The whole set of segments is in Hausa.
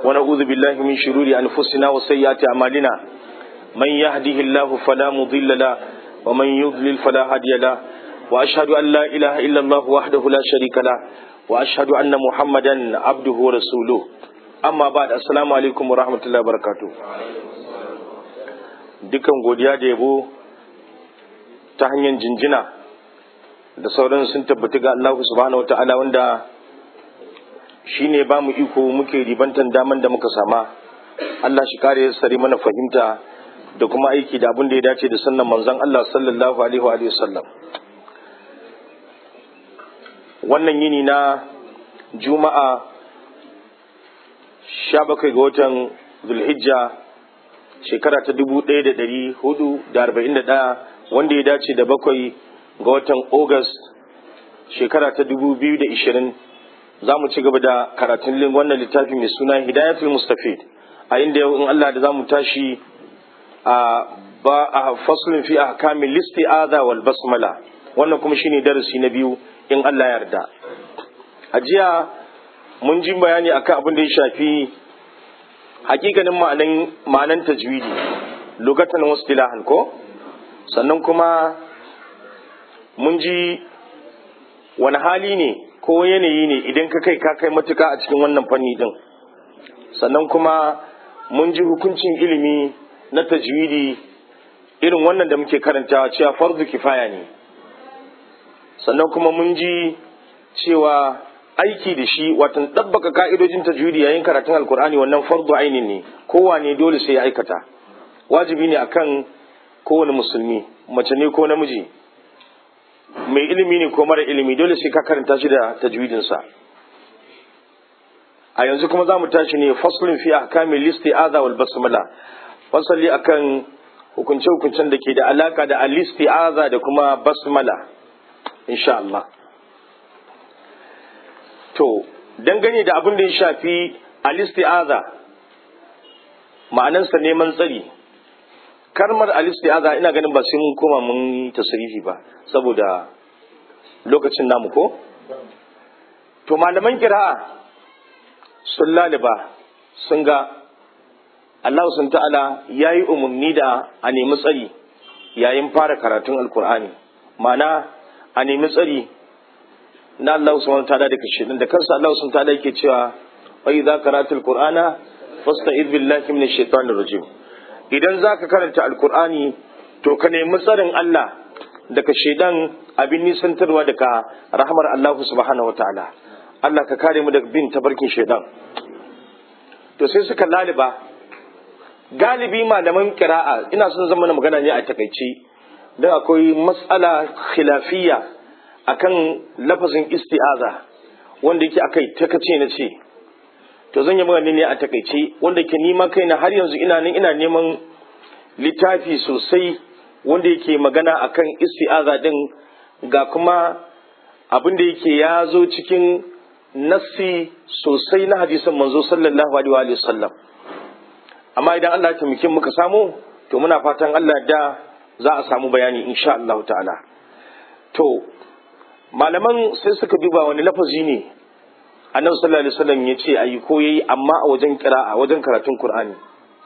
ونعوذ بالله من شرور أنفسنا وسيئات أعمالنا من يهده الله فلا مضل له ومن يضلل فلا هادي له وأشهد أن لا إله إلا الله وحده لا شريك له وأشهد أن محمدا عبده ورسوله أما بعد السلام عليكم ورحمة الله وبركاته dukan godiya da yabo ta hanyar jinjina da sauran sun tabbata ga Allah subhanahu wa ta'ala wanda shi ne ba mu iko muke ribantan daman da muka sama Allah shi kare sare mana fahimta da kuma aiki da abin da ya dace da sannan manzon Allah sallallahu alaihi wa sallam wannan yini na juma'a 17 ga watan zulhijja shekara ta 1441 wanda ya dace da bakwai ga watan august shekara ta 2020 za mu ci gaba da karatun wannan littafi mai suna hidayatul mustafid a inda yau in Allah da za mu tashi a ba a faslin fi ahkamin listi adha wal basmala wannan kuma shine darasi na biyu in Allah ya yarda a jiya mun ji bayani akan abin da ya shafi hakikanin ma'anan ma'anan tajwidi lokacin wastilahan ko sannan kuma mun ji wani hali ne ko yanayi ne idan ka kai ka kai matuka a cikin wannan fanni din sannan kuma mun ji hukuncin ilimi na tajwidi irin wannan da muke karantawa cewa farzu kifaya ne sannan kuma mun ji cewa aiki da shi watan ɗabbaka ka'idojin tajwidi yayin karatun alkur'ani wannan fardu ainin ne kowane dole sai ya aikata wajibi ne akan kowane musulmi mace ne ko namiji mai ilimi ne ko mara ilimi dole sai ka karanta shi da tajwidinsa a yanzu kuma za mu tashi ne faslin fi ahkamin listi aza wal basmala fasali akan hukunce hukuncen da ke da alaka da alisti aza da kuma basmala insha Allah to dangane da abin da ya shafi alisti aza ma'anansa neman tsari karmar alistiaza ina ganin ba sai mun koma mun tasrifi ba saboda lokacin namu ko to malaman kira'a sun laliba sun ga Allah sun ta'ala ya yi umarni da a nemi tsari yayin fara karatun alkur'ani ma'ana a nemi tsari na Allah sun ta'ala da kashe da kansa Allah sun ta'ala yake cewa wa idza qaratul qur'ana fasta'id billahi minash shaitanir rajim idan za ka karanta alkur'ani to ka nemi tsarin Allah daga shaidan abin nisantarwa daga rahmar Allah subhanahu wataala Allah ka kare mu daga bin tabarkin shaidan to sai suka laliba galibi malaman kira'a ina son zama magana ne a takaice don akwai matsala khilafiyya akan lafazin isti'aza wanda yake akai takace na ce to zan yi magana ne a takaice wanda ke nima kaina har yanzu ina nan ina neman littafi sosai wanda yake magana akan isti'aza din ga kuma abin da yake ya zo cikin nassi sosai na hadisan manzo sallallahu alaihi wa sallam amma idan Allah ya taimake muka samu to muna fatan Allah da za a samu bayani insha Allah ta'ala to malaman sai suka duba wani lafazi ne annabi sallallahu alaihi wasallam ya ce ayi ko yayi amma a wajen a wajen karatun Qur'ani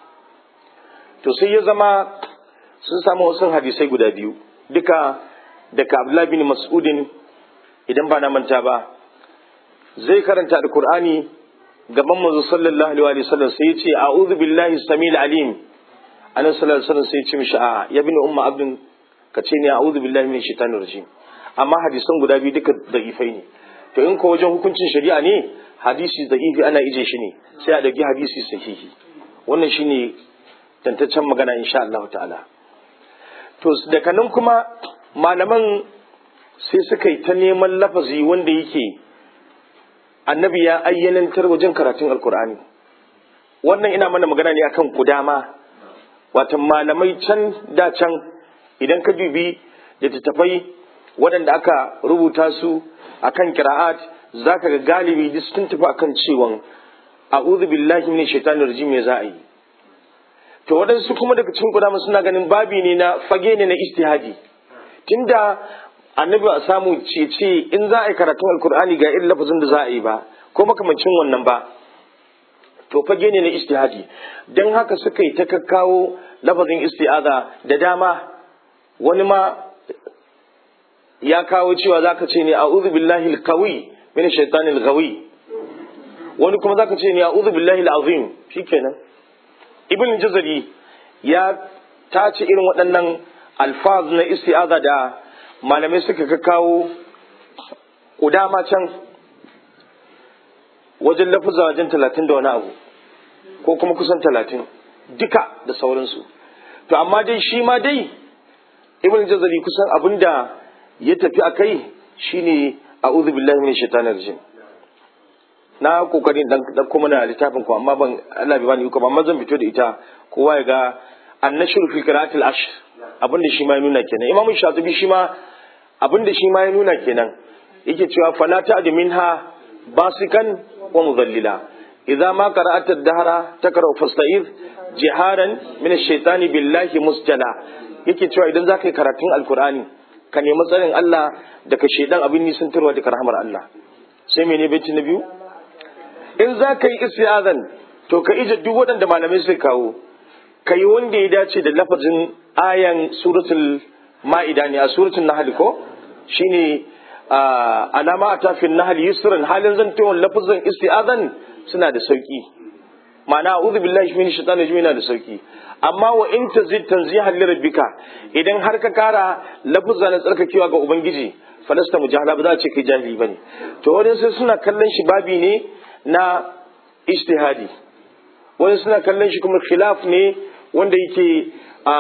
to sai ya zama sun samu wasu hadisai guda biyu duka daga Abdullah bin Mas'udin idan ba na manta ba zai karanta alqur'ani gaban manzo sallallahu alaihi wasallam sai ya ce a'udhu billahi samil alim annabi sallallahu alaihi wasallam sai ya ce mishi a ya bin umma abdin ka ce ne a'udhu billahi minash shaitanir rajim amma hadisan guda biyu duka da'ifai ne to in ko wajen hukuncin shari'a ne hadisi da ifi ana ije shi ne sai a dauki hadisi sahihi wannan shine tantaccen magana insha Allah ta'ala to daga nan kuma malaman sai suka yi ta neman lafazi wanda yake annabi ya ayyanantar wajen karatun alkur'ani wannan ina mana magana ne akan kudama watan malamai can da can idan ka dubi littattafai waɗanda aka rubuta su akan kira'at zaka ga galibi duk sun tafi akan cewan a'udhu billahi minash shaitanir rajim me za a yi to waɗansu kuma daga cikin kudama suna ganin babi ne na fage ne na istihadi tunda annabi a samu cece in za a yi karatun alkur'ani ga irin lafazin da za a yi ba ko makamancin wannan ba to fage ne na istihadi don haka suka yi ta kakkawo lafazin isti'aza da dama wani ma ya kawo cewa zaka ce ne a'udhu billahi al-qawi min shaitanil ghawi wani kuma zaka ce ne a'udhu billahi al-azim shikenan ibn jazari ya tace irin waɗannan alfaz na isti'aza da malamai suka kakkawo kudama can wajen lafuzza wajen talatin da wani abu ko kuma kusan talatin duka da sauransu to amma dai shi ma dai ibn jazari kusan abin da ya tafi a kai shine a'udhu billahi minash shaitanir rajim na kokarin dan dan kuma na littafin ku amma ban Allah bai bani iko amma zan fito da ita kowa ya ga annashur fi qira'atil ashr abin da shi ma ya nuna kenan imamu shatibi shi ma abin da shi ma ya nuna kenan yake cewa fala ta'd minha basikan wa mudallila idza ma qara'at ad-dahra takra'u fasta'id jiharan min ash-shaytani billahi musjala yake cewa idan zaka yi karatun alqur'ani ka nemi tsarin Allah daga shaidan abin nisantarwa daga rahmar Allah sai mene baiti na biyu in za ka yi isti'azan to ka ije duk waɗanda malamai suka kawo ka yi wanda ya dace da lafazin ayan suratul ma'ida ne a suratul nahl ko shine alama a tafin nahl yusran halin zantewar lafazin isti'azan suna da sauki ma'ana a'udhu billahi minash shaitani rajim yana da sauki amma wa in tazid tanzihan li rabbika idan har ka kara lafuzza na tsarkakewa ga ubangiji falasta mujahala ba za a ce kai jahili bane to wani sai suna kallon shi babi ne na ijtihadi wani suna kallon shi kuma khilaf ne wanda yake a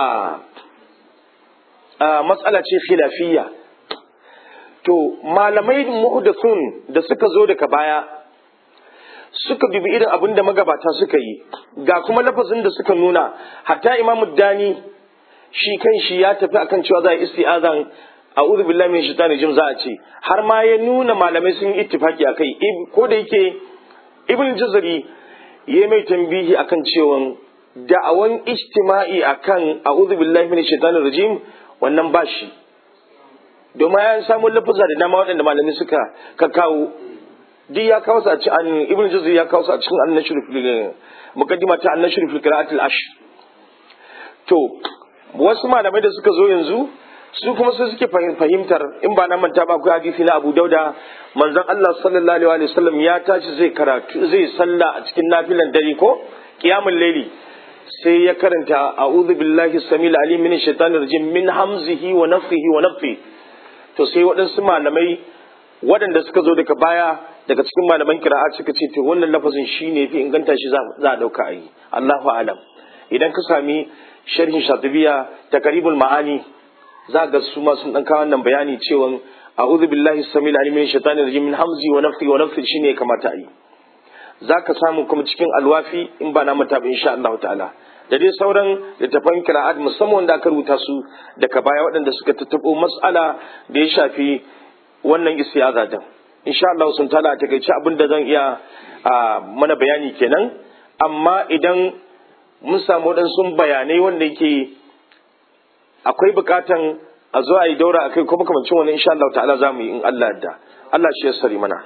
a matsala ce khilafiyya to malamai muhdathun da suka zo daga baya suka bibi irin abin da magabata suka yi ga kuma lafazin da suka nuna hatta imamu dani shi kan shi ya tafi akan cewa za a isti'azan a'udhu billahi min shaitani rajim za a ce har ma ya nuna malamai sun yi ittifaki akai ko da yake ibn jazari ya mai tambihi akan cewa da'awan ijtima'i akan a'udhu billahi min shaitani rajim wannan ba shi domin ya samu lafaza da dama waɗanda malamai suka kawo duk ya kawo su a cikin ibn juzri ya kawo su a cikin annashur fil muqaddima ta annashur fil qira'at al ash to wasu malamai da suka zo yanzu su kuma su suke fahimtar in ba na manta ba akwai hadisi na Abu Dauda manzon Allah sallallahu alaihi wasallam ya tashi zai karatu zai salla a cikin nafilan dare ko qiyamul layli sai ya karanta a'udhu billahi samil alim min shaitanir rajim min hamzihi wa nafthihi wa nafthihi to sai waɗansu malamai waɗanda suka zo daga baya daga cikin malaman kira'a suka ce to wannan lafazin shine fi inganta shi za a dauka a yi Allahu alam idan ka sami sharhin shatibiya ta karibul ma'ani za ga su ma sun dan kawo wannan bayani cewa a'udhu billahi samil alim min shaitanir rajim min hamzi wa nafthi wa nafthi shine kamata a yi za ka samu kuma cikin alwafi in ba na mata ba insha Allah ta'ala da dai sauran littafan kira'at musamman wanda aka rubuta su daga baya waɗanda suka tattabo mas'ala da ya shafi wannan istiyaza din insha Allah sun tala ta kai abin da zan iya mana bayani kenan amma idan mun samu waɗansu bayanai wanda yake akwai bukatan a zo a yi daura akai kuma kamancin wani insha Allah ta'ala za mu yi in Allah yadda Allah shi ya sari mana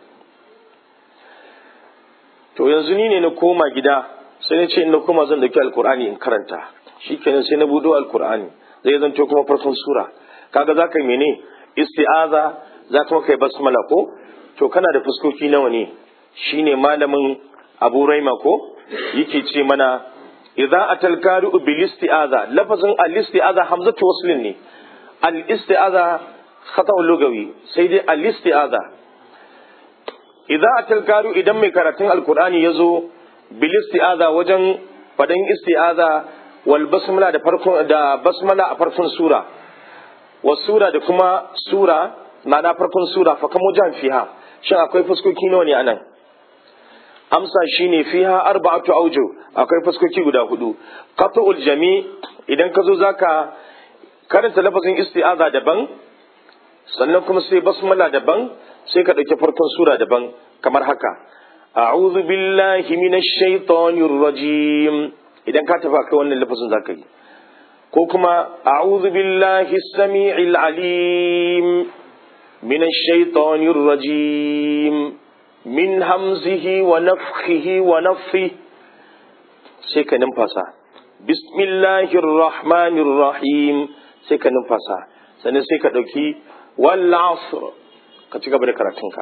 to yanzu ni ne na koma gida sai na ce in na koma zan dauki alkur'ani in karanta shikenan sai na budo alkur'ani zai zanto kuma farkon sura kaga za ka yi mene isti'aza za kuma kai basmala ko to kana da fuskoki nawa ne shine malamin abu raima ko yake ce mana idza atal qari'u bil isti'aza lafazin al isti'aza hamzatu waslin ne al isti'aza khata'u lugawi sai dai al isti'aza idza atal qari'u idan mai karatun alqur'ani yazo bil isti'aza wajen fadan isti'aza wal basmala da farkon da basmala a farkon sura wa sura da kuma sura ma'ana farkon sura fa kamo jan fiha shin akwai fuskoki nawa ne anan amsa shine fiha arba'atu auju akwai fuskoki guda hudu qat'ul jami idan ka zo zaka karanta lafazin isti'aza daban sannan kuma sai basmala daban sai ka dauki farkon sura daban kamar haka a'udhu billahi minash shaitanir rajim idan ka tafi kai wannan lafazin zaka yi ko kuma a'udhu billahi samii'il alim minash shaitanir rajim min hamzihi wa nafthihi wa nafthi sai ka numfasa bismillahir rahmanir rahim sai ka numfasa sannan sai ka ɗauki wal asr ka ci gaba da karatunka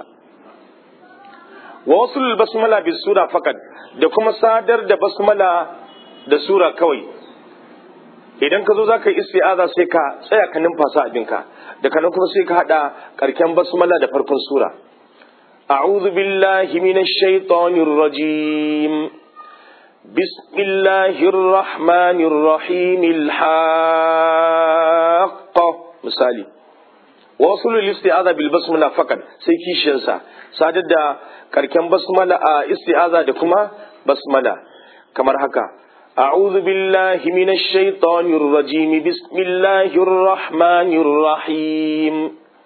wa wasu basmala bi sura fakat da kuma sadar da basmala da sura kawai idan ka zo za ka yi isti'aza sai ka tsaya ka numfasa abinka da kanan kuma sai ka haɗa karken basmala da farkon sura a'udhu billahi minash shaitanir rajim bismillahir rahmanir rahim al misali wasu isti'aza bil basmala fakat sai kishiyansa sadar da karken basmala a isti'aza da kuma basmala kamar haka أعوذ بالله من الشيطان الرجيم بسم الله الرحمن الرحيم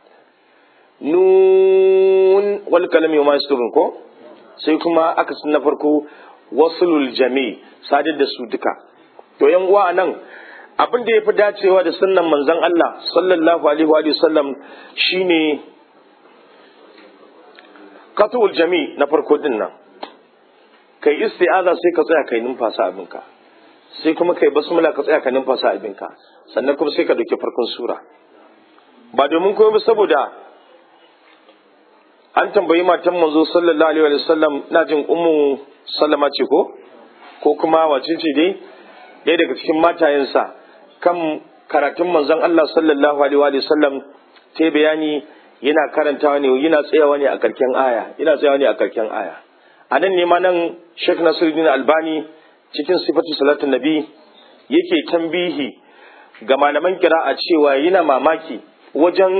نون والكلام يوم يسترون كو سيكما أكس نفركو وصل الجميع سادة سودكا to yan uwa nan abin da ya fi dacewa da sunnan manzon Allah sallallahu alaihi wa sallam shine qatul jami na farko din nan kai isti'aza sai ka tsaya kai numfasa abinka sai kuma kai basmala ka tsaya ka numfasa abinka sannan kuma sai ka dauki farkon sura ba domin komai ba saboda an tambayi matan manzo sallallahu alaihi wa sallam na jin ummu sallama ce ko ko kuma wace ce dai ɗaya daga cikin matayensa kan karatun manzon Allah sallallahu alaihi wa sallam ta bayani yana karantawa ne yana tsayawa ne a karken aya yana tsayawa ne a karken aya a nan ne ma nan Sheikh Nasiruddin Albani cikin sifatu salatun nabi yake tambihi ga malaman kira'a cewa yana mamaki wajen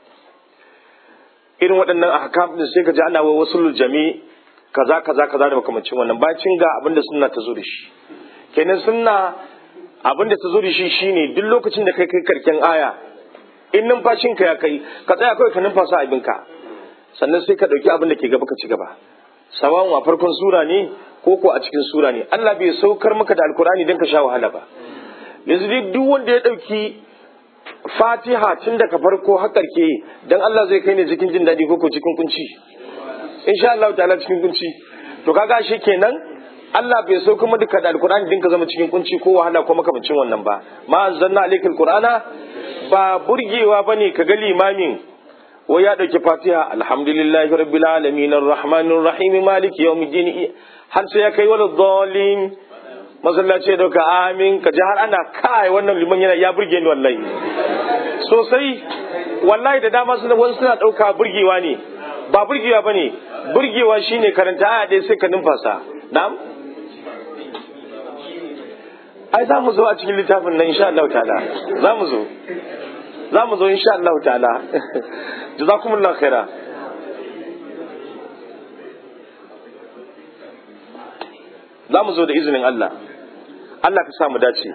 irin waɗannan ahkam din sai ka ji ana wa wasu jami kaza kaza kaza da makamancin wannan bacin ga abin da sunna ta zo da shi kenan sunna abin da ta zo da shi shine duk lokacin da kai kai karken aya in numfashin ka ya kai ka tsaya kawai ka numfasa abinka sannan sai ka ɗauki abin da ke gaba ka ci gaba sawan a farkon sura ne ko ko a cikin sura ne Allah bai saukar maka da alkurani don ka sha wahala ba yanzu duk wanda ya ɗauki fatiha tun daga farko har karke dan Allah zai kai ne cikin jin daɗi ko ko cikin kunci insha Allah ta'ala cikin kunci to kaga shi kenan Allah bai so kuma duka da alkur'ani din ka zama cikin kunci ko wahala ko makamancin wannan ba ma anzalna alaikal qur'ana ba burgewa bane ka ga limamin wai ya dauki fatiha alhamdulillahi rabbil alamin arrahmanir rahim maliki yawmiddin har sai ya kai wala dhalin masallaci da ka amin ka ji har ana kai wannan liman yana ya burge ni wallahi sosai wallahi da dama suna wasu suna dauka burgewa ne ba burgewa bane burgewa shine karanta aya ɗaya sai ka numfasa na'am ai za mu zo a cikin littafin nan insha Allah ta'ala za mu zo za mu zo insha Allah ta'ala jazakumullahu khaira za mu zo da izinin Allah Allah ka sa mu dace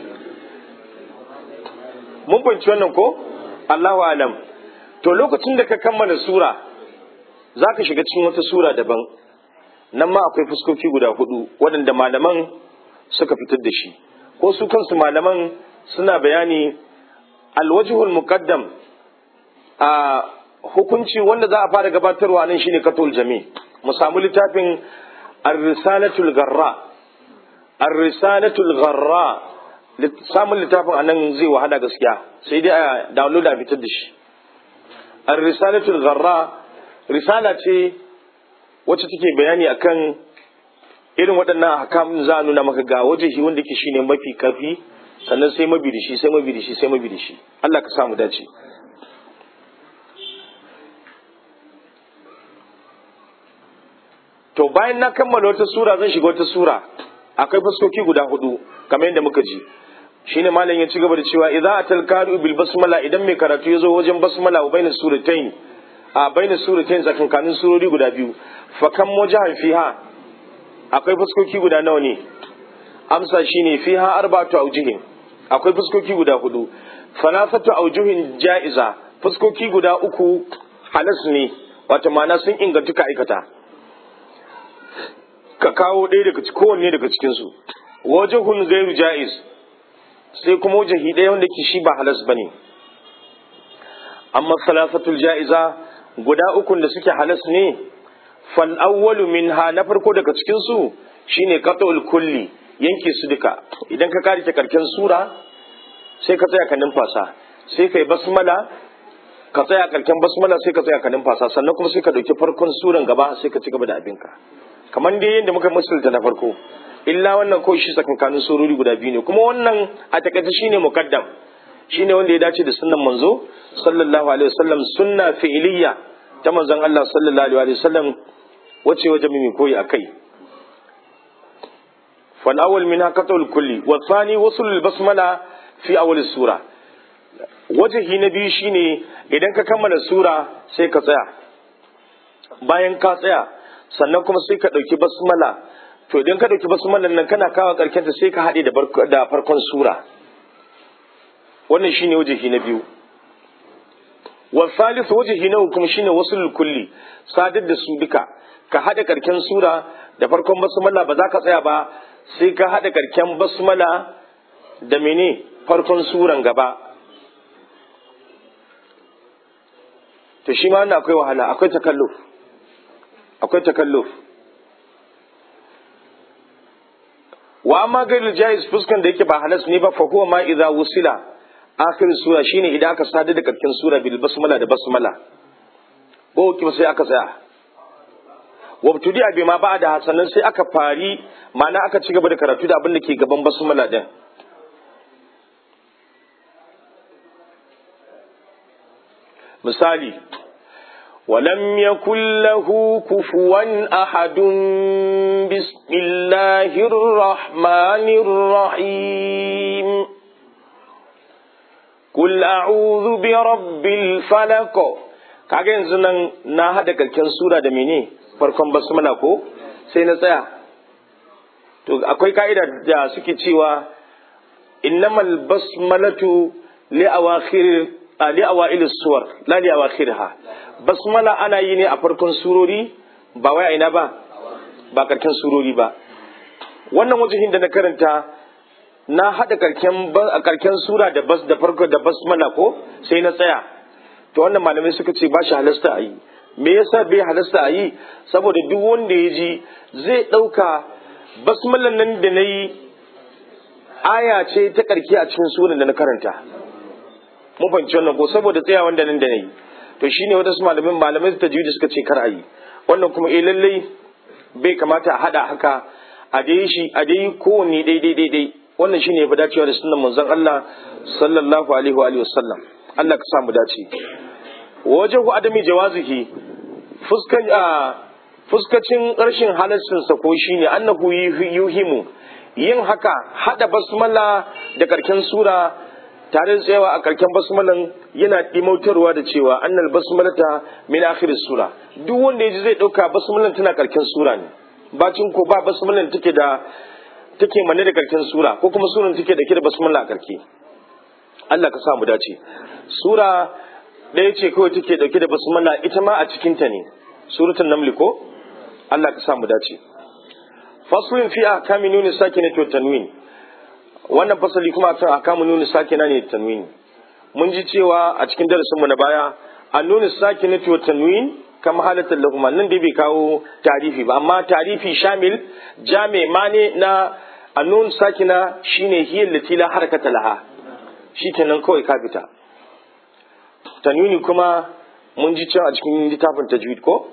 mun fahimci wannan ko Allahu alam to lokacin da ka kammala sura za ka shiga cikin wata sura daban nan ma akwai fuskoki guda hudu waɗanda malaman suka fitar da shi ko su kansu malaman suna bayani alwajihul muqaddam a hukunci wanda za a fara gabatarwa nan shine katul jami mu samu littafin ar-risalatul garra ar-risalatul garra samun littafin anan zai wahala gaskiya sai dai a download a fitar da shi ar-risalatul garra risala ce wacce take bayani akan irin waɗannan hakamun za a nuna maka ga wajehi wanda ke shine mafi kafi sannan sai mabi da shi sai mabi da shi sai mabi da shi Allah ka samu dace to bayan na kammala wata sura zan shiga wata sura akwai fuskoki guda hudu kamar yadda muka ji shine malam ya ci gaba da cewa idza atal qaru bil basmala idan mai karatu ya zo wajen basmala wa bainas suratayn a bainas suratayn tsakankanin surori guda biyu fa kam wajahan fiha akwai fuskoki guda nawa ne amsa shine fiha arba'atu awjihin akwai fuskoki guda hudu fanasatu awjuhin ja'iza fuskoki guda uku halas ne wato ma'ana sun inganta ka aikata ka kawo ɗaya daga kowanne daga cikin su wajhun ghairu ja'iz sai kuma wajahi ɗaya wanda ke shi ba halas bane amma salasatul ja'iza guda ukun da suke halas ne fal awwalu minha na farko daga cikin su shine qat'ul kulli yanke su duka idan ka kare karken sura sai ka tsaya ka numfasa sai kai basmala ka tsaya karken basmala sai ka tsaya ka numfasa sannan kuma sai ka dauki farkon suran gaba sai ka ci gaba da abinka kamar dai yadda muka musulta na farko illa wannan ko shi tsakankanin surori guda biyu ne kuma wannan a takaice shine muqaddam shine wanda ya dace da sunnan manzo sallallahu alaihi wasallam sunna fi'iliya ta manzon Allah sallallahu alaihi wasallam wace waje mai koyi akai fal awwal minha qatul kulli wa thani wasl al basmala fi awwal sura wajahi na biyu shine idan ka kammala sura sai ka tsaya bayan ka tsaya sannan kuma sai ka dauki basmala to idan ka dauki basmalan nan kana kawo karkenta sai ka haɗe da farkon sura wannan shine wajihi na biyu wa salis wajihi na kuma shine wasul kulli sadar da su duka ka haɗa karken sura da farkon basmala ba za ka tsaya ba sai ka haɗa karken basmala da mene farkon suran gaba to shi ma wannan akwai wahala akwai takalluf akwai takalluf wa amma gairul jaiz fuskan da yake ba halas ne ba fa huwa ma idza wusila akhir sura shine idan aka sadar da karkin sura bil basmala da basmala ko ki sai aka tsaya wabtudi abi ma ba da hasanan sai aka fari ma'ana aka ci gaba da karatu da abin da ke gaban basmala din misali ولم يكن له كفوا أحد بسم الله الرحمن الرحيم قل أعوذ برب الفلق kaga yanzu nan na hada kalken sura da mene farkon basmala ko sai na tsaya to akwai ka'ida da suke cewa innamal basmalatu li awakhir li awail suwar la li awakhirha basmala ana yi ne a farkon surori ba wai aina ba ba karken surori ba wannan wajihin da na karanta na hada karken karken sura da bas da farko da basmala ko sai na tsaya to wannan malamai suka ce ba shi halasta a yi me yasa bai halasta a yi saboda duk wanda ya ji zai ɗauka basmalan nan da na yi aya ce ta karki a cikin suran da na karanta mun fahimci wannan ko saboda tsayawan da nan da na yi to shine wadansu malamin malamai ta da suka ce kar a yi wannan kuma eh lallai bai kamata a hada haka a dai shi a dai kowanne daidai daidai wannan shine ya fi dacewa da sunan manzon Allah sallallahu alaihi wa alihi wasallam Allah ka samu dace wajen adami jawazihi fuskan a fuskacin rashin halaccin sa ko shine annahu yuhimu yin haka hada basmala da karken sura tare da tsayawa a karken basmalan yana dimautarwa da cewa annal basmalata min akhir sura duk wanda yaji zai dauka basmalan tana karken sura ne bacin ko ba basmalan take da take manne da karken sura ko kuma suran take da da basmala a karke Allah ka sa mu dace sura ɗaya ce kawai take dauke da basmala ita ma a cikin ta ne suratul naml ko Allah ka sa mu dace faslun fi ahkami nuni sakinati wa tanwin wannan fasali kuma akan ahkamu nuni sakina ne tanwin mun ji cewa a cikin darasin mu na baya an nuni sakinati wa tanwin kama halatar lahuma nan dai bai kawo tarifi ba amma tarifi shamil jami mane na annun sakina shine hiyar latila harakata laha shikenan kawai ka fita tanwini kuma mun ji cewa a cikin littafin tajwid ko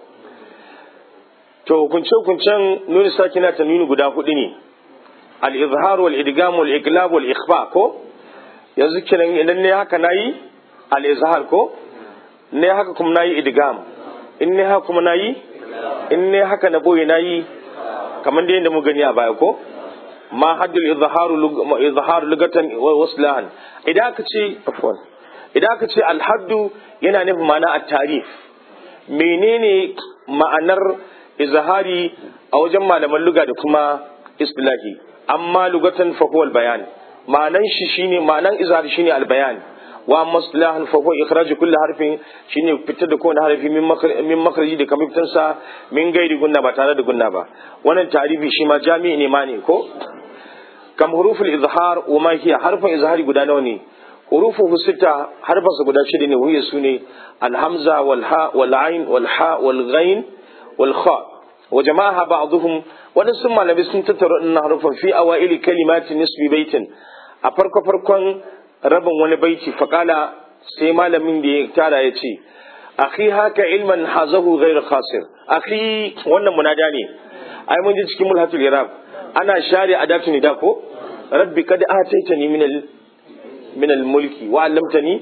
to hukunce hukuncen nuni sakina tanwini guda hudu ne al-izhar wal idgam wal iqlab wal ikhfa ko yanzu kenan idan ne haka nayi al-izhar ko ne haka kuma nayi idgam in ne haka kuma nayi in ne haka na boye nayi kamar da yadda mu gani a baya ko ma haddul izharu izharu lugatan wa waslahan idan aka ce afwan idan aka ce al-haddu yana nufin ma'ana at-tarif menene ma'anar izhari a wajen malaman luga da kuma istilahi amma lugatan fa huwa al-bayan ma'anan shi shine ma'anan izhari shine al-bayan wa maslahan fa huwa ikhraj kulli harfin shine fitar da kowane harfi min min makhraji da kamar fitar sa min gairi gunna ba tare da gunna ba wannan tarifi shi ma jami'i ne ma ne ko kam huruful izhar wa ma hiya harfin izhari guda nawa ne hurufu sita harfin su guda shida ne wuya su ne alhamza wal ha wal ain wal ha wal ghain wal kha wa jama'a ba'dhum wadansu malamai sun tattara wannan harufan fi awaili kalimati nisbi baitin a farko farkon rabin wani baiti faqala sai malamin da ya tara ya ce akhi haka ilman hazahu ghayr khasir akhi wannan munada ne ai mun ji cikin mulhatul irab ana share adatu nida ko rabbi kad ataitani min al min al mulki wa 'allamtani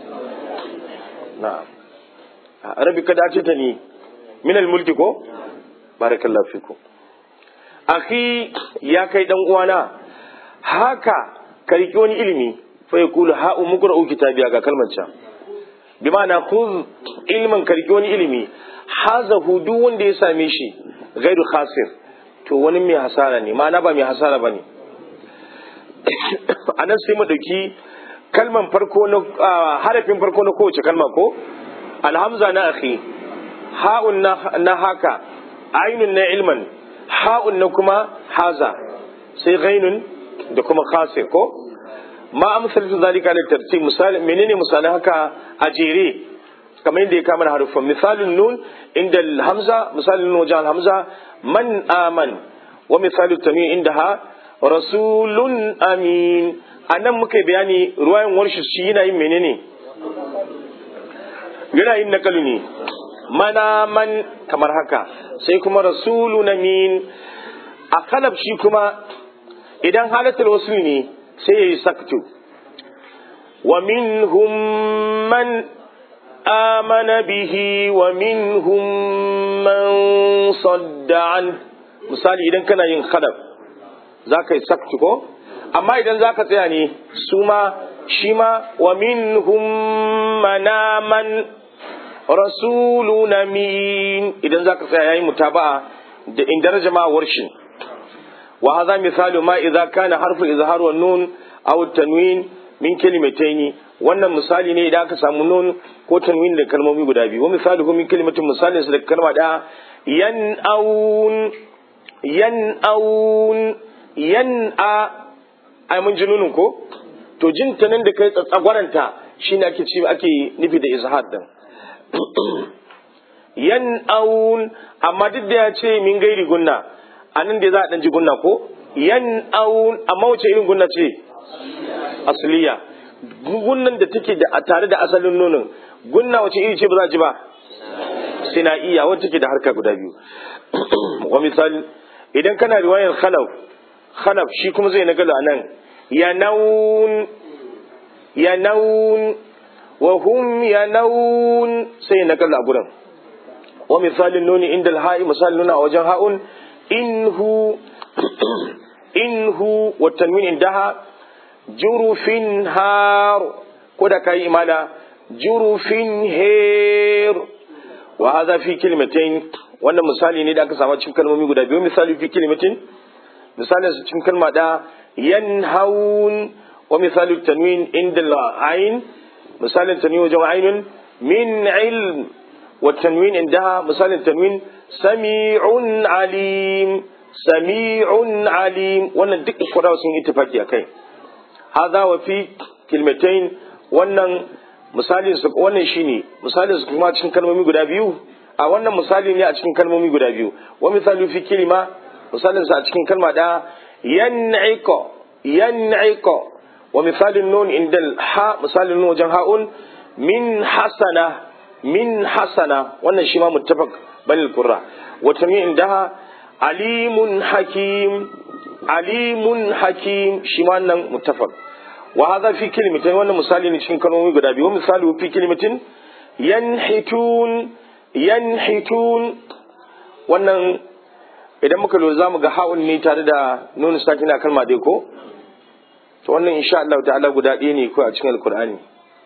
na'am rabbi kad ataitani min al mulki ko barakallahu fikum akhi ya kai dan uwana haka ka riki wani ilimi fa yaqulu ha umqra'u kitabiya ga kalmar can bi ma'ana khudh ilman ka riki wani ilimi hazahu duk wanda ya same shi gairu khasir to wani mai hasara ne ma'ana ba mai hasara bane anan sai mu dauki kalman farko na harafin farko na kowace kalma ko alhamza na akhi ha'un na haka ainun na ilman ha'un na kuma haza sai ghainun da kuma khasir ko ma amsalatu zalika da tartib misali menene misalin haka a jere kamar yadda ya kama da harufan misalin nun inda hamza misalin nun wajen hamza man aman wa misalin tanwin inda ha rasulun amin a nan muka bayani ruwayan warshi shi yana yin menene yana yin nakalu ne mana man kamar haka sai kuma rasulun amin a kalab shi kuma idan halatar wasu ne sai ya yi saktu wa minhum man آمن به ومنهم من صد عنه misali idan kana yin khadab za ka yi saktu ko amma idan za ka tsaya ne su ma shi ma wa minhum manaman rasulun min idan za ka tsaya yayin mutaba'a da in daraja ma warshin wa hadha misalu ma idza kana harfu izhar wa nun aw tanwin min kalimataini wannan misali ne idan aka samu nun ko tanwin da kalmomi guda biyu wa misali ko min kalimatin misalin su da kalma da yan aun yan aun yan a ai mun ji nunin ko to jin ta nan da kai tsatsagwaranta shine ake ci ake nufi da izhar din yan aun amma duk da ya ce min gairi gunna anan da za a dan ji gunna ko yan aun amma wace irin gunna ce asliya gunnan da take da tare da asalin nonon gunna wace iri ce ba za a ji ba sina'iya wacce take da harka guda biyu wa misali idan kana riwayar khalaf khalaf shi kuma zai nagala a nan ya naun ya naun wa hum ya naun sai nagala a gurin wa misalin nuni inda alha'i misalin nuna a wajen ha'un inhu inhu wa tanwin indaha jurufin har ko da kai imala jurufin her wa hadha fi kalimatain wannan misali ne da aka samu cikin kalmomi guda biyu misali fi kalimatin misalin su cikin kalma da yanhaun wa misali tanwin inda al-ain misalin tanwin wajen ainun min ilm wa tanwin indaha misalin tanwin sami'un alim sami'un alim wannan duk kwadawa sun ittifaki akai hadha wa fi kilmatain wannan misalin su wannan shine misalin su kuma cikin kalmomi guda biyu a wannan misali ne a cikin kalmomi guda biyu wa misali fi kilima misalin sa a cikin kalma da yan'iqa yan'iqa wa misalin nun indal ha misalin nun wajen ha'un min hasana min hasana wannan shi ma muttafaq banil qurra wa tanwin indaha alimun hakim alimun hakim shi ma wannan muttafaq wa hadha fi kalimatin wannan misali ne cikin kalmomi guda biyu misali fi kalimatin yanhitun yanhitun wannan idan muka lura zamu ga ha'un ne tare da nunu sakina kalma dai ko to wannan insha Allah ta'ala guda ɗaya ne ko a cikin alkur'ani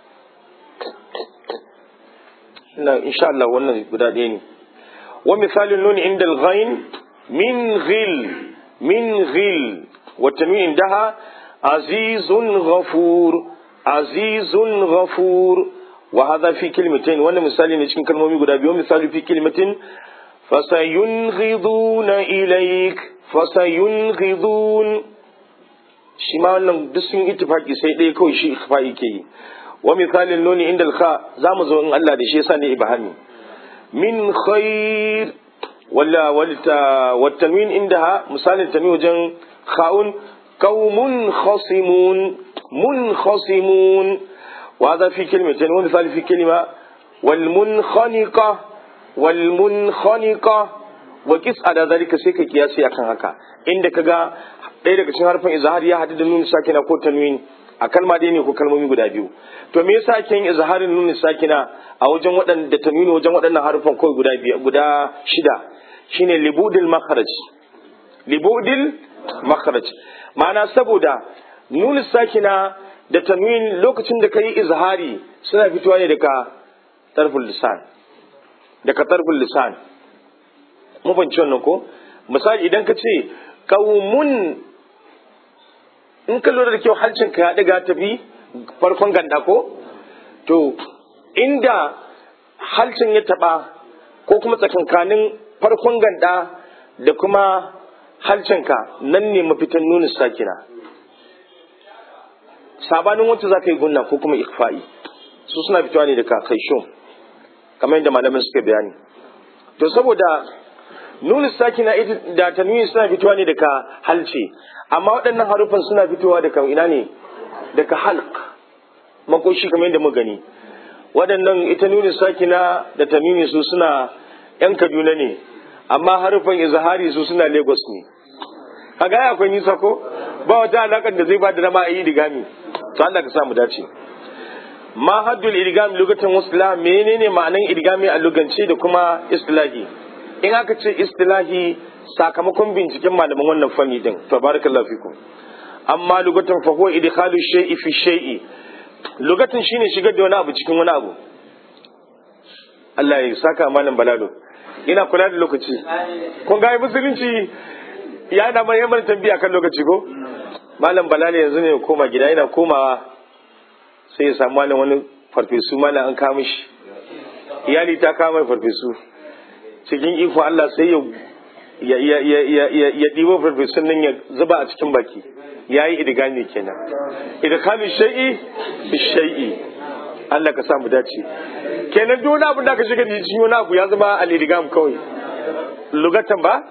ina insha Allah wannan guda ɗaya ne wa misalin nuni inda al-ghain min ghil min ghil wa tanwin indaha azizun ghafur azizun ghafur wa hadha fi kalimatain wannan misali ne cikin kalmomi guda biyu misali fi kalimatin fasayunghiduna ilayk fasayunghidun shi ma wannan duk sun ittifaki sai ɗaya kawai shi ikhfa'i ke yi wa misalin nuni inda alkha za mu zo in Allah da shi yasa ne ibahami min khair wala wal tanwin indaha misalin tanwin wajen kha'un qaumun khasimun munkhasimun wa hadha fi kalimatin wa misali fi kalima wal munkhaniqa wal munkhaniqa wa kis ada zalika sai ka kiyasi akan haka inda kaga ɗaya daga cikin harfin izhar ya hadu da nun sakina ko tanwin a kalma ɗaya ne ko kalmomi guda biyu to me yasa ake yin izharin nun sakina a wajen waɗanda tanwini wajen waɗannan harfan kawai guda biyu guda shida shine libudil makharaj libudil makharaj ma'ana saboda nun sakina da tanwin lokacin da kai izhari suna fitowa ne daga tarful lisan daga tarful lisan mun fahimci wannan ko misali idan ka ce qaumun in ka lura da kyau halcin ka ya daga tafi farkon ganda ko to inda halcin ya taba ko kuma tsakankanin farkon ganda da kuma halcin ka nan ne mafitan nuna sakina sabanin wacce za ka yi gunna ko kuma ikfa'i su suna fitowa ne daga kaishon kamar yadda malamin suka bayani to saboda nuna sakina ita da tanwini suna fitowa ne daga halce amma waɗannan harufan suna fitowa daga ina ne daga halq makoshi kamar yadda muka gani waɗannan ita nuna sakina da tanwini su suna yan kaduna ne amma harufan izhari su suna lagos ne kaga ya akwai nisa ko ba wata alaƙar da zai ba da dama a yi digami to Allah ka samu dace ma haddul idgam lugatan wasla menene ma'anan idgami a lugance da kuma istilahi in aka ce istilahi sakamakon binciken malaman wannan fanni din to barakallahu fikum amma lugatan fa huwa idkhalu shay'i fi shay'i lugatan shine shigar da wani abu cikin wani abu Allah ya saka malam balalo ina kula da lokaci kun ga musulunci ya da mai yamar tambiya kan lokaci ko malam balalo yanzu ne koma gida ina komawa sai ya samu malam wani farfesu malam an kama shi iyali ta kama farfesu cikin ikon Allah sai ya ya ɗibo farfesun nan ya zuba a cikin baki ya yi idigami kenan idikamin shai'i bi shai'i Allah ka samu dace kenan duk wani abin da ka shiga da cikin wani abu ya zama al-idigam kawai lugatan ba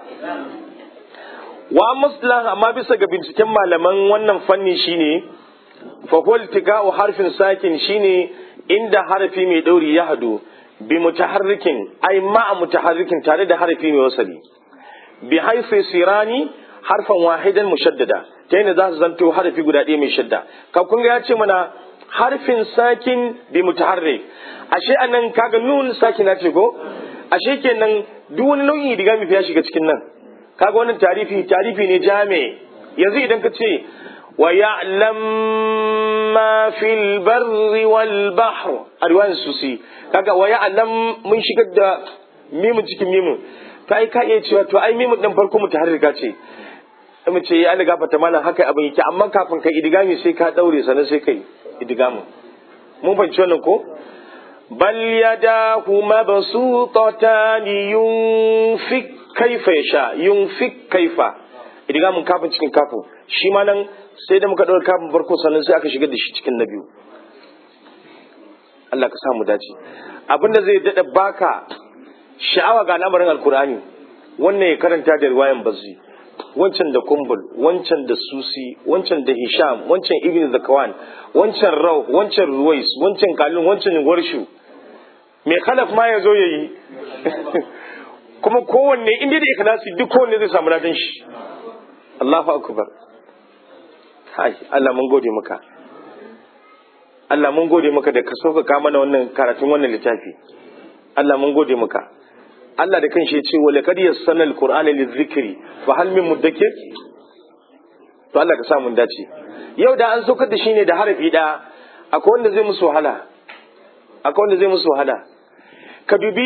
wa muslah amma bisa ga binciken malaman wannan fanni shine fa huwa iltiqa'u harfin sakin shine inda harafi mai dauri ya hadu bi mutaharrikin ai ma'a mutaharrikin tare da harafi mai wasali bi haifi sirani harfan wahidan mushaddada ta yadda za su zanto harafi guda ɗaya mai shadda ka kun ya ce mana harfin sakin bi mutaharrik ashe anan kaga nun sakina ce ko ashe kenan duk wani nau'in diga mi ya shiga cikin nan kaga wannan tarifi tarifi ne jami yanzu idan ka ce wa ya'lam ma fil barri wal bahr a riwayar susi kaga wa ya'lam mun shigar da mimun cikin mimun to ai ka iya cewa to ai mimun din farko mutaharrika ce mu ce ya riga fata mana haka abin yake amma kafin kai idigami sai ka daure sannan sai kai idigamin mun fahimci wannan ko bal yadahu mabsutatan yunfik kaifa yasha yunfik kaifa idigamin kafin cikin kafin shi ma nan sai da muka daura kafin farko sannan sai aka shigar da shi cikin na biyu Allah ka samu dace abinda zai dada baka sha'awa ga al'amarin alkur'ani wannan ya karanta da riwayan bazzi wancan da kumbul wancan da susi wancan da hisham wancan ibn zakawan wancan rau wancan ruwais wancan kalin wancan warshu mai khalaf ma ya zo ya yi kuma kowanne inda da ikhlasi duk kowanne zai samu ladan shi Allahu akbar kai Allah mun gode maka Allah mun gode maka da ka sauƙaƙa mana wannan karatun wannan littafi Allah mun gode maka Allah da kanshi ya ce wa laqad yassana al-qur'ana lidh-dhikri fa hal min mudakkir to Allah ka sa mun dace yau da an saukar da shi ne da harafi da akwai wanda zai musu wahala akwai wanda zai musu wahala ka dubi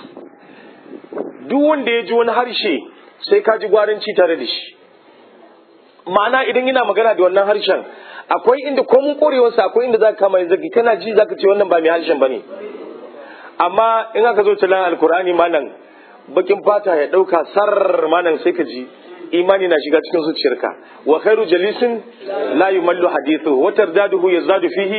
duk wanda ya ji wani harshe sai ka ji gwaranci tare da shi ma'ana idan yana magana da wannan harshen akwai inda ko mun korewarsa akwai inda za ka kama zaki kana ji za ka ce wannan ba mai harshen ba ne amma in aka zo talan alkur'ani malam bakin fata ya dauka sar malam sai ka ji imani na shiga cikin zuciyarka wa khairu jalisin la yumallu hadithu wa tardaduhu yazadu fihi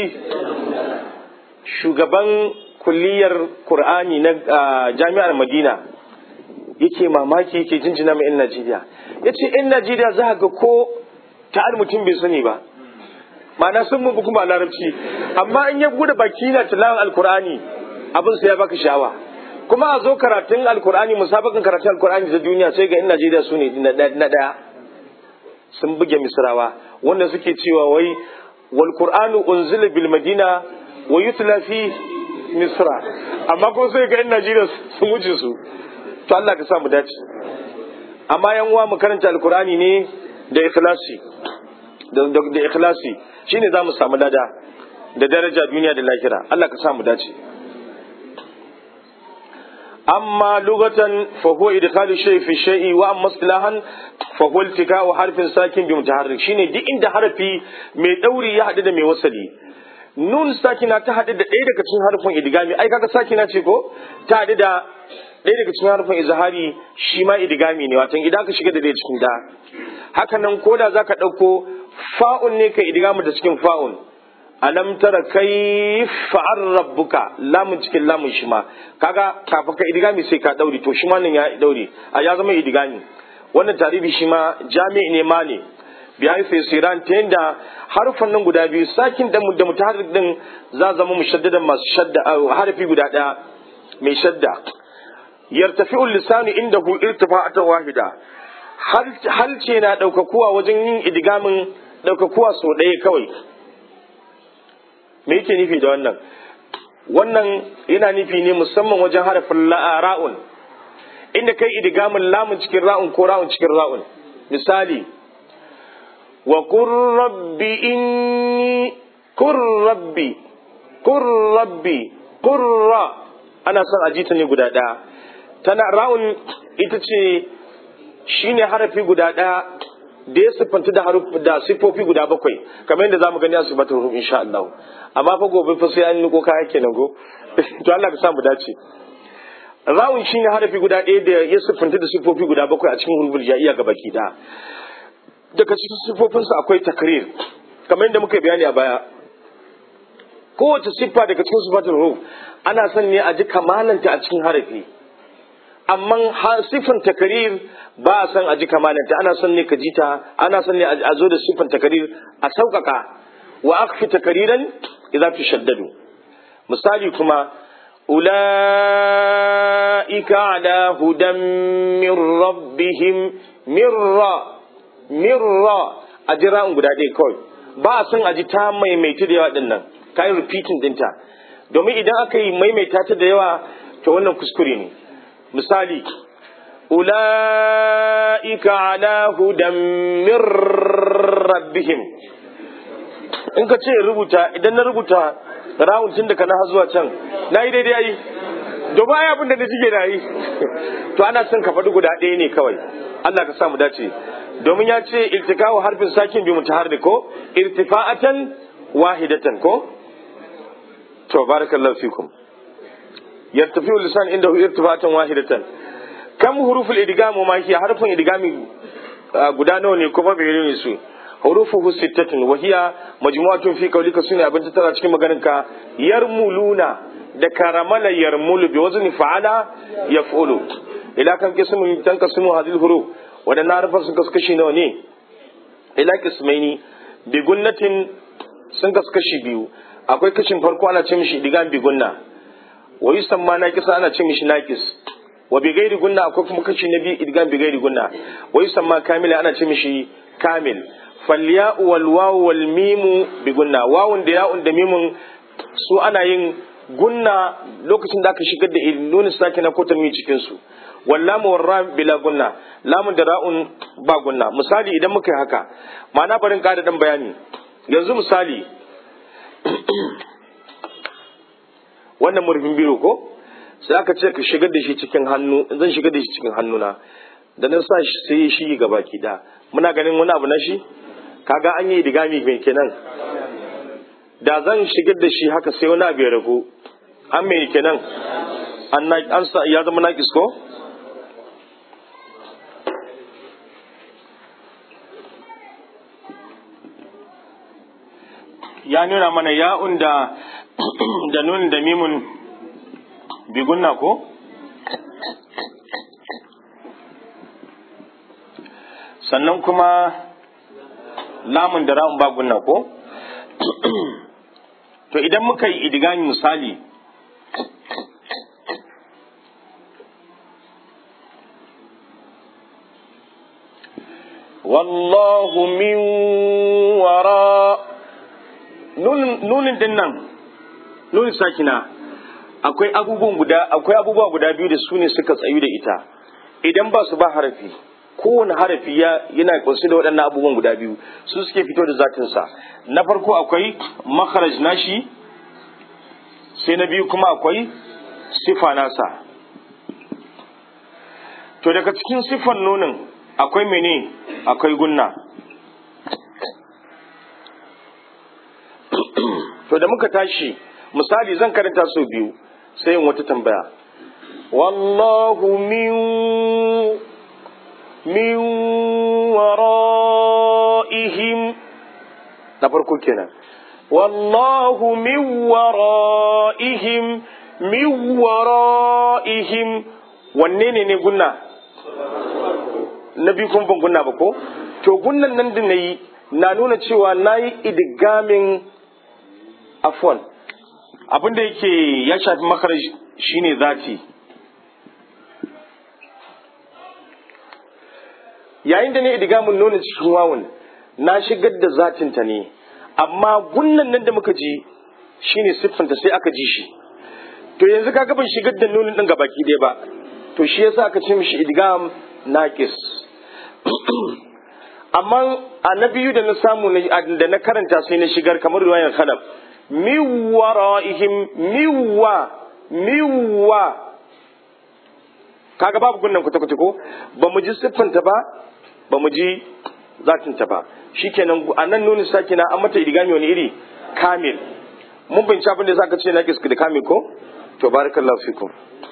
shugaban kulliyar qur'ani na jami'ar madina yake mamaki yake jinjina mai 'yan Najeriya ya ce 'yan Najeriya za ga ko ta'ar mutum bai sani ba ma'ana sun mun kuma larabci amma in ya bude baki na tilawan alkur'ani abin sai ya baka sha'awa kuma a zo karatun alkur'ani musabakan karatun alkur'ani ta duniya sai ga 'yan Najeriya su ne na ɗaya sun buge misrawa wanda suke cewa wai wal qur'anu unzila bil madina wa yutla fi misra amma ko sai ga 'yan Najeriya sun wuce su to Allah ka sa mu dace amma yan uwa mu karanta alkur'ani ne da ikhlasi da da ikhlasi shine zamu samu lada da daraja duniya da lahira Allah ka sa mu dace amma lugatan fa huwa idkhalu shay fi shay'i wa amma istilahan fa huwa iltika'u harfin sakin bi mutaharrik shine duk inda harafi mai dauri ya hadu da mai wasali nun sakina ta hadu da ɗaya daga cikin harfin idgami ai kaga sakina ce ko ta hadu da ɗaya daga cikin harfin izhari shi ma idgami ne watan idan ka shiga da ɗaya cikin da haka nan koda zaka ɗauko fa'un ne ka idgamu da cikin fa'un alam tara kai fa'ar rabbuka lamun cikin lamun shi ma kaga kafin ka idigami sai ka dauri to shi ma nan ya dauri a ya zama idigami wannan tarihi shi ma jami'i ne ma ne biya sai siran ta yanda harfan nan guda biyu sakin da da mutaharrik din za zama mushaddadan masu shadda harfi guda daya mai shadda yartafi'ul lisanu indahu irtifa'atan wahida halce na daukakuwa wajen yin idigamin daukakuwa sau ɗaya kawai me yake nufi da wannan wannan yana nufi ne musamman wajen harafin ra'un inda kai idgamin lamun cikin ra'un ko ra'un cikin ra'un misali wa qur rabbi inni qur rabbi qur rabbi qurra ana son ajita ne guda ɗaya tana ra'un ita ce shine harafi guda ɗaya da ya siffanta da haruf da siffofi guda bakwai kamar yadda zamu gani a sifatul ruh insha Allah amma fa gobe fa sai an niko kaya kenan go to Allah ka samu dace rawun shine harafi guda ɗaya da ya siffanta da siffofi guda bakwai a cikin huruful jaiya ga baki da daga cikin siffofinsa akwai takrir kamar yadda muka bayani a baya kowace siffa daga cikin sifatul ruh ana son ne a ji kamalanta a cikin harafi amma siffan takarir ba a san a ji kamalanta ana son ne ka ji ta ana son ne a zo da siffan takarir a sauƙaƙa wa akfi takariran idza tushaddadu misali kuma ulaika ala hudan min rabbihim mirra mirra a jira guda ɗaya kawai ba a son a ji ta maimaita da yawa ɗin nan ka yi repeating ɗinta domin idan aka yi maimaita ta da yawa to wannan kuskure ne misali ula'ika ala hudan min rabbihim in ka ce rubuta idan na rubuta rawun tun da kana zuwa can na yi daidai yi domin ai abin da na jige na yi to ana son ka faɗi guda ɗaya ne kawai Allah ka sa mu dace domin ya ce iltikawu harfin sakin bi mutaharrik ko irtifa'atan wahidatan ko to barakallahu fikum yartafi'u lisan indahu irtifa'atan wahidatan kam huruful idgam ma hiya harfin idgami guda nawa ne kuma bai ne su hurufuhu sittatun wa hiya majmu'atun fi qawlika sunna abin tara cikin maganin ka yarmuluna da karamala yarmulu bi wazni fa'ala yaf'ulu ila kan kismun tankasimu hadhihi huruf wadannan harfan sun kaskashi nawa ne ila kismaini bi gunnatin sun kaskashi biyu akwai kashin farko ana ce mishi idgam bi gunna wa yusamma naqis ana ce mishi naqis wa bi gairi gunna akwai kuma kashi na biyu idgam bi gairi gunna wa yusamma kamila ana ce mishi kamil falya'u wal wawu wal mimu bi gunna wawun da ya'un da mimun su ana yin gunna lokacin da aka shigar da nuna sakina ko tanwi cikin su wallamu warra bila gunna lamun da ra'un ba gunna misali idan muka yi haka ma'ana barin ƙara dan bayani yanzu misali wannan murfin biro ko sai aka ce ka shigar da shi cikin hannu zan shigar da shi cikin hannuna da nan sa shi sai shi ga baki da muna ganin wani abu na shi kaga an yi digami mai kenan da zan shigar da shi haka sai wani abu ya ragu an mai kenan an sa ya zama naƙis ko ya nuna mana ya'un da da nun da mimun bigunna ko sannan kuma lamun da ra'un ba gunna ko to idan muka yi idigami misali wallahu min wara nunin din nan nunin sakina akwai abubuwan guda akwai abubuwa guda biyu da su ne suka tsayu da ita idan ba su ba harafi kowane harafi ya yana kunshi da waɗannan abubuwan guda biyu su suke fito da zatinsa na farko akwai makharaj nashi sai na biyu kuma akwai sifa nasa to daga cikin sifan nunin akwai mene akwai gunna to da muka tashi misali zan karanta sau biyu sai yin wata tambaya wallahu min min wara'ihim na farko kenan wallahu min wara'ihim min wara'ihim wanne ne ne gunna na biyu kuma ban gunna ba ko to gunnan nan da na yi na nuna cewa na yi idigamin afwan abinda yake ya shafi makarar shine zati yayin da ne idigamin nuna cikin wawun na shigar da zatinta ne amma gunnan nan da muka ji shine siffanta sai aka ji shi to yanzu kaga ban shigar da nunin din gabaki ɗaya ba to shi yasa aka ce mishi idgam naqis amma a na biyu da na samu da na karanta sai na shigar kamar ruwayan khalaf miwara'ihim miwa miwa kaga babu gunnan kwata-kwata ko ba mu ji siffanta ba ba mu ji zatinta ba shikenan a nan nuni saki na an mata idigami wani iri kamil mun binci abin da zaka ce na kiski da kamil ko to barakallahu fikum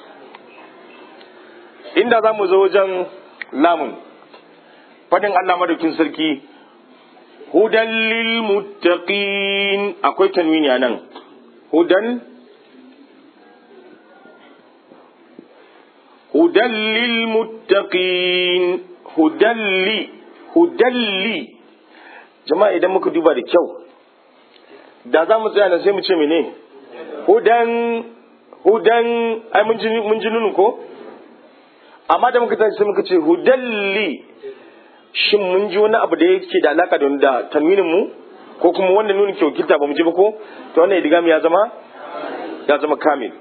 inda za mu zo wajen lamun fadin Allah madaukin sarki hudan lil muttaqin akwai tanwini a nan hudan hudan lil muttaqin hudalli hudalli jama'a idan muka duba da kyau da za mu tsaya nan sai mu ce mene hudan hudan ai mun ji mun ji nunu ko amma da muka tashi sai muka ce hudalli shin mun ji wani abu da yake da alaka da da tanwinin mu ko kuma wanda nuni ke wakilta ba mu ji ba ko to wannan idigami ya zama ya zama kamil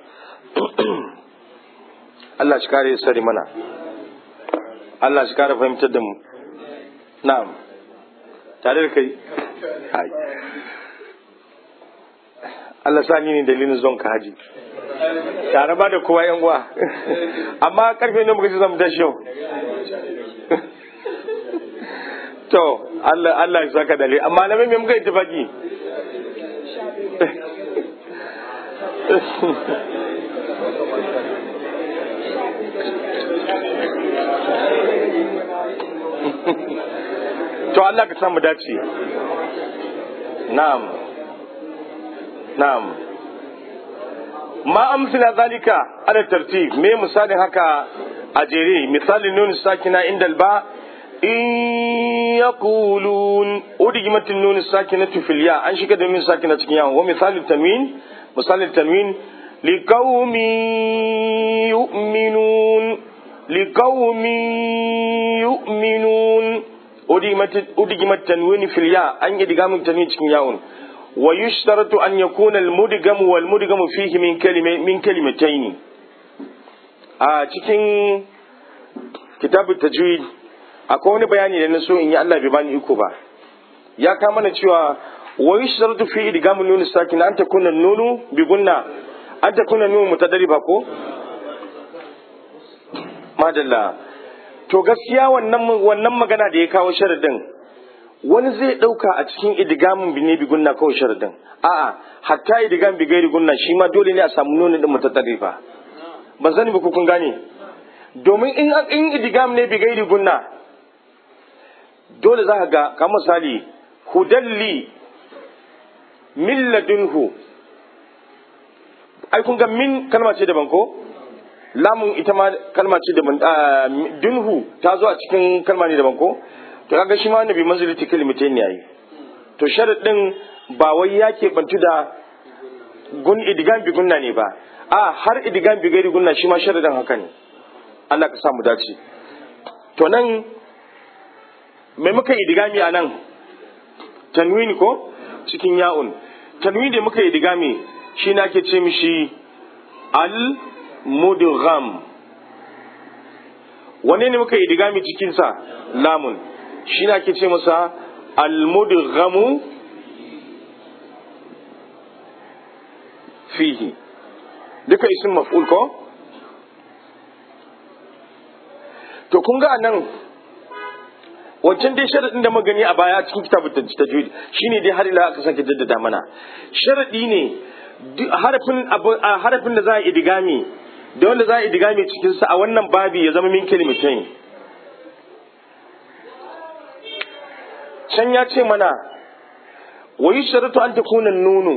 Allah shi kare sari mana Allah shi kare fahimtar da mu na'am tare da kai Allah sa ni ne dalilin zon ka haji tare ba da kowa yan uwa amma karfe ne muka ci zamu tashi yau to Allah Allah ya saka dalili amma na me muka yi tafaki to Allah ka samu dace na'am na'am ma amsila zalika ala tartib me misalin haka a jere misalin nun sakina inda alba in yaqulun udigimatin nun sakinatu fil ya an shiga da nun sakina cikin yawon wa misalin tanwin misalin tanwin liqaumin yu'minun liqaumin yu'minun udigimat tanwini fil ya an yi digamin tanwin cikin yawon wa yushtaratu an yakuna al mudgamu wal mudgamu fihi min kalima min kalimataini a cikin kitabut tajwid akwai wani bayani da na so in yi Allah bai bani iko ba ya ka mana cewa wa yushtaratu fi idgamin nun sakin an takuna nunu bi gunna an takuna nunu mutadariba ko madalla to gaskiya wannan wannan magana da ya kawo sharadin wani zai dauka a cikin idgamin bi ne bi gunna kawai sharadin a'a hatta idgam bi gairi gunna shi ma dole ne a samu nunu din mutadariba ban sani ba ko kun gane domin in in idgam ne bi gairi gunna dole za ka ga kamar misali hudalli min ladunhu ai kun ga min kalma ce daban ko lamun ita ma kalma ce daban dunhu ta zo a cikin kalma ne daban ko to kaga shi ma wannan bi manzilati kalimatain yayi to sharadin ba wai ya bantu da gun idigan bi gunna ne ba a har idigan bi gairi gunna shi ma sharadin haka ne Allah ka sa mu dace to nan me muka idigami a nan tanwini ko cikin ya'un tanwini da muka idigami shi na ke ce mishi al mudgham wane ne muka idigami cikinsa lamun shi na ke ce masa al mudghamu fihi duka isin maf'ul ko to kun ga nan wancan dai sharadin da magani a baya cikin kitabun tajwid shine dai har ila aka sake jaddada mana sharadi ne harafin harafin da za a idigami da wanda za a idigami cikin sa a wannan babi ya zama min kalimatain can ya ce mana wa yusharatu an takuna nunu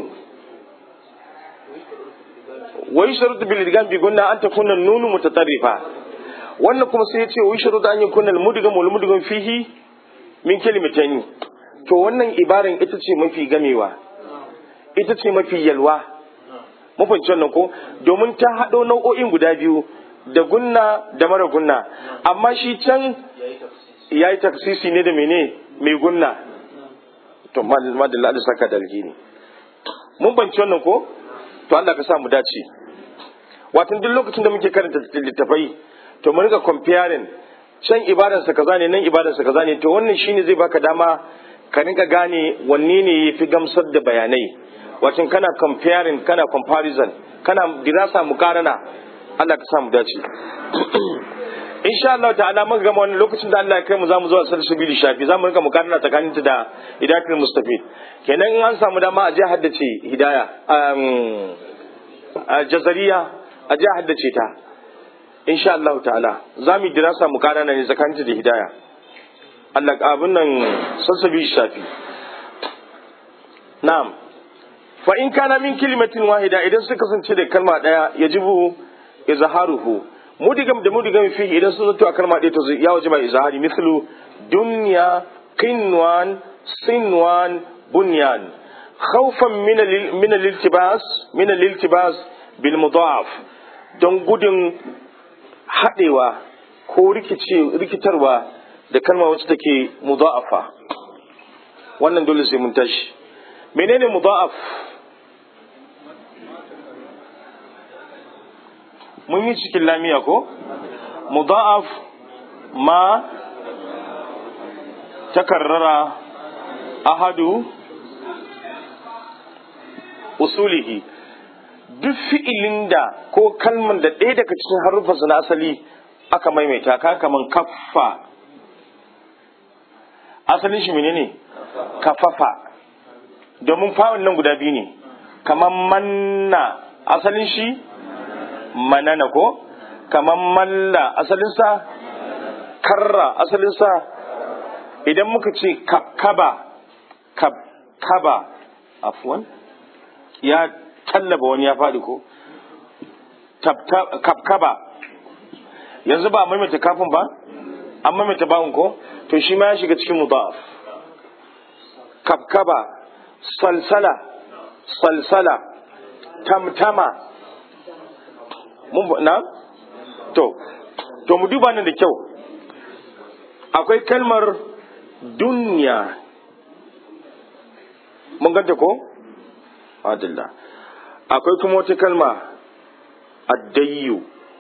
wa yusharatu bil idgam bi gunna an takuna nunu mutatarrifa wannan kuma sai ya ce wai shuru da an yi kunnal mudigam wal mudigam fihi min kalimatani to wannan ibaran ita ce mafi gamewa ita ce mafi yalwa mafanci wannan ko domin ta haɗo nau'o'in guda biyu da gunna da mara gunna amma shi can ya yi taksisi ne da mene mai gunna to madalla da saka da alheri mun banci wannan ko to Allah ka sa mu dace watan duk lokacin da muke karanta littafai to mu riga comparing can ibadarsa kaza ne nan ibadarsa kaza ne to wannan shine zai baka dama ka rinka gane wanne ne yafi gamsar da bayanai wacin kana comparing kana comparison kana dirasa mukarana Allah ka sa mu dace insha Allah ta'ala mun gama wannan lokacin da Allah ya kai mu zamu zuwa salsabili shafi zamu rinka mukarana tsakanin ta da hidayatul mustafid kenan in an samu dama a je haddace hidaya jazariya a je haddace ta insha Allah ta'ala za mu dirasa mu kana ne tsakaninta da hidaya Allah abin nan sassabi shafi na'am fa in kana min kalimatin wahida idan suka kasance da kalma daya yajibu izharuhu mudigam da mudigam fi idan sun zato a kalma daya to ya wajiba izhari mislu dunya qinwan sinwan bunyan khawfan min min al-iltibas min al-iltibas bil mudaf don gudun haɗewa ko rikitarwa da kalma wacce take mudha'afa wannan dole sai mun tashi menene mudha'af mun yi cikin lamiya ko mudha'af ma takarrara ahadu usulihi duk fi'ilin da ko kalman da ɗaya daga cikin harufansa na asali aka maimaita ka kaman kaffa asalin shi menene kafafa domin fa'un nan guda biyu ne kaman manna asalin shi manana ko kaman malla asalinsa karra asalinsa idan muka ce kaba kaba afwan ya tallaba wani ya faɗi ko kafkaba yanzu ba a maimaita kafin ba an maimaita bawun ko to shi ma ya shiga cikin mudaf kafkaba salsala salsala tamtama mun na to to mu duba nan da kyau akwai kalmar duniya mun ganta ko adillah akwai kuma wata kalma addayyu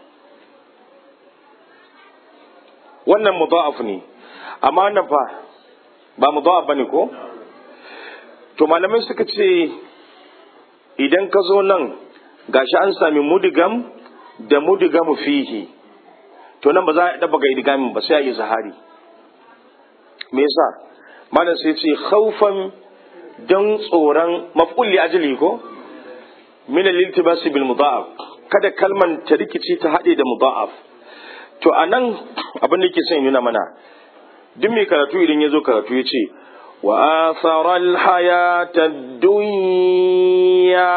wannan mudha'af ne amma wannan fa ba mudha'af bane ko to malamai suka ce idan ka zo nan gashi an sami mudigam da mudigamu fihi to nan ba za a daba ga idgamin ba sai a yi zahari me yasa malam sai ce khaufan don tsoron maf'ul li ajli ko min al-iltibas bil mudha'af kada kalman ta rikici ta hade da mudha'af to anan abin da yake son nuna mana duk mai karatu idan ya zo karatu ya ce wa athara al-hayata dunya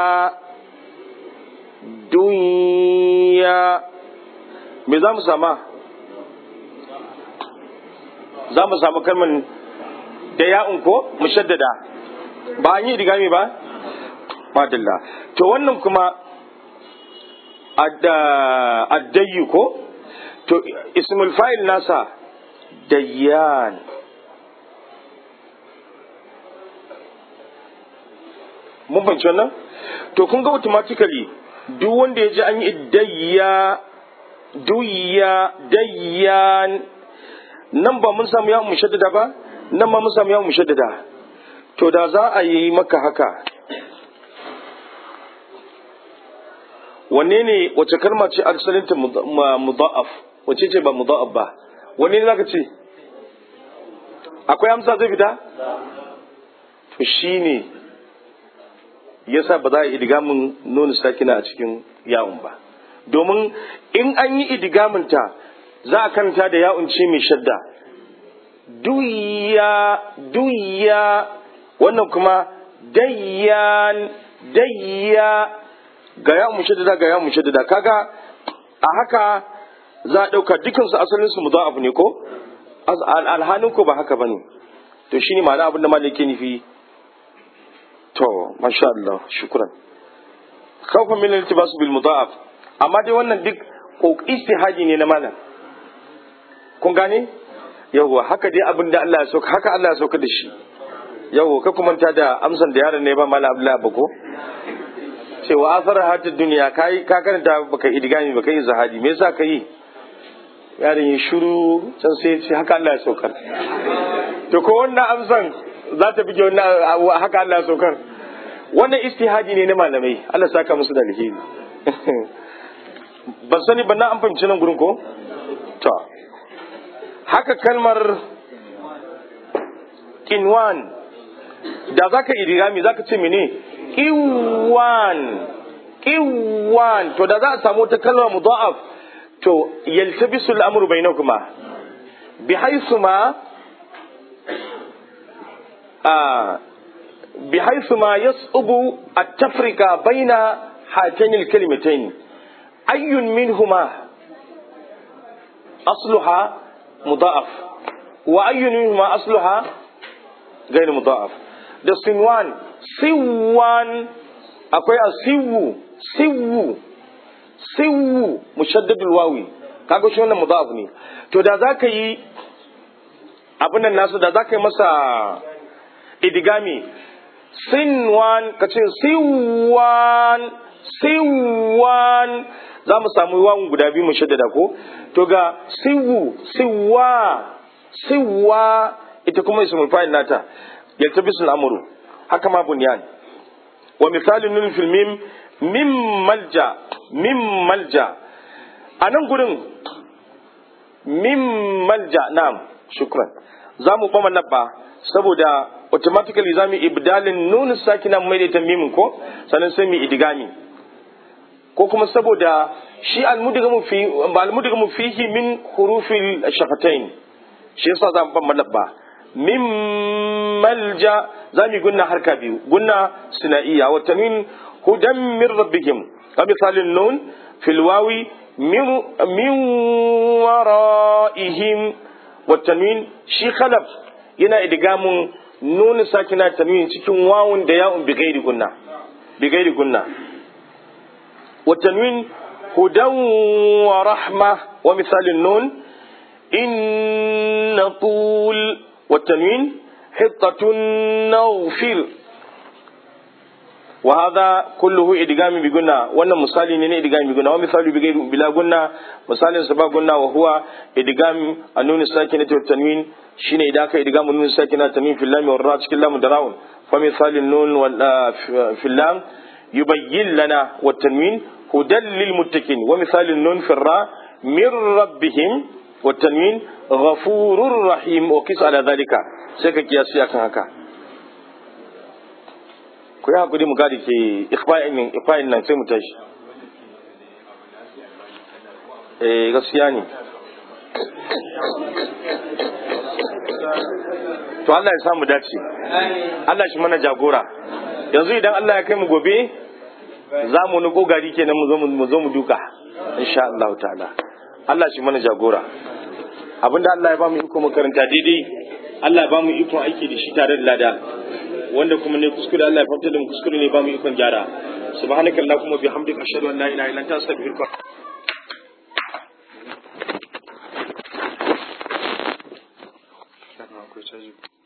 dunya me za mu sama za mu samu kalmar da ya'un ko mushaddada ba an yi idigami ba madalla to wannan kuma addayyu ko to ismul fa'il nasa dayyan mun fahimci wannan to kun ga automatically duk wanda ya ji an yi dayya duyya dayyan nan ba mun samu yawon mushaddada ba nan ba mun samu yawon mushaddada to da za a yi maka haka wanne ne wace kalma ce arsalinta mudha'af wace ce ba mudha'af ba wanne ne zaka ce akwai amsa zai fita to shine yasa ba za a yi idigamin nuna sakina a cikin yawon ba domin in an yi idigamin ta za a kanta da yawon ce mai shadda duya duya wannan kuma dayyan dayya ga ya mu shaddada ga ya mu shaddada kaga a haka za a ɗauka dukansu asalin su mudaf ne ko alhalin ko ba haka bane to shine ma'ana abin da malaki nufi to masha Allah shukran khawfa min al-iltibas bil mudaf amma dai wannan duk ko istihadi ne na malam kun gane yawwa haka dai abin da Allah ya sauka haka Allah ya sauka da shi yawwa ka kuma da amsan da yaron ne ba malam Abdullahi ba ko cewa asar hatar duniya kai ka karanta baka idigami baka yi zahadi me yasa ka yi yaron ya shiru can sai ya ce haka Allah ya saukar to ko wannan amsan za ta bige wannan haka Allah ya saukar wannan istihadi ne na malamai Allah saka musu da alheri ban sani ban na an fahimci nan gurin ko to haka kalmar kinwan da zaka idigami zaka ce mene kiwan kiwan to da za a samu wata kalma mudha'af to yaltabisu al-amru bainakuma bi haythu ma a bi haythu ma yas'ubu at-tafrika baina hatayn al-kalimatayn ayyun minhuma asluha mudha'af wa ayyun minhuma asluha غير مضاعف da sinwan siwan akwai a siwu siwu siwu mushaddadul wawi kaga shi wannan mudaf ne to da za ka yi abin nan nasu da za ka yi masa idigami sinwan ka ce siwan siwan za mu samu wawan guda biyu mushaddada ko to ga siwu siwa siwa ita kuma ismul fa'il nata yaltabisu al-amru haka ma bunyan wa misalin nun fil mim mim malja mim malja anan gurin mim malja na'am shukran za mu kuma labba saboda automatically za mu ibdalin nun sakina mai da mimin ko sannan sai mu idigami ko kuma saboda shi almudigamu fi almudigamu fihi min hurufil shafatain shi yasa za mu ban labba min malja za mu gunna harka biyu gunna sinaiya wa tanwin hudan min rabbihim ka misalin nun fil wawi min wara'ihim wa tanwin shi khalaf yana idgamun nun sakina tanwin cikin wawun da ya'un bi gairi gunna bi gairi gunna wa tanwin hudan wa rahma wa misalin nun in طول والتنوين حطة نوفل وهذا كله إدغام بقنا وانا مثال نين إدغام بقنا ومثال بغير بلا قنا مثال سبا قنا وهو إدغام النون الساكنة والتنوين شين إداك إدغام النون الساكنة والتنوين في اللام والراء كلا مدراون فمثال النون في اللام يبين لنا والتنوين هدى للمتقين ومثال النون في الراء من ربهم والتنوين غفور رحيم وقيس على ذلك سيكا كياسي akan haka ku yi hakuri mu gadi ke ikfa'in nan sai mu tashi eh gaskiya ne to Allah ya samu dace Allah shi mana jagora yanzu idan Allah ya kai mu gobe za mu nuko gari kenan mu zo mu duka insha Allah ta'ala Allah shi mana jagora abinda Allah ya ba mu iko makaranta daidai Allah ya ba mu ikon aiki da shi tare da lada wanda kuma ne kuskure Allah ya fahimta da mu kuskure ne ba mu ikon gyara subhanaka allahumma bihamdika ashhadu an la ilaha illa anta astaghfiruka akwai caji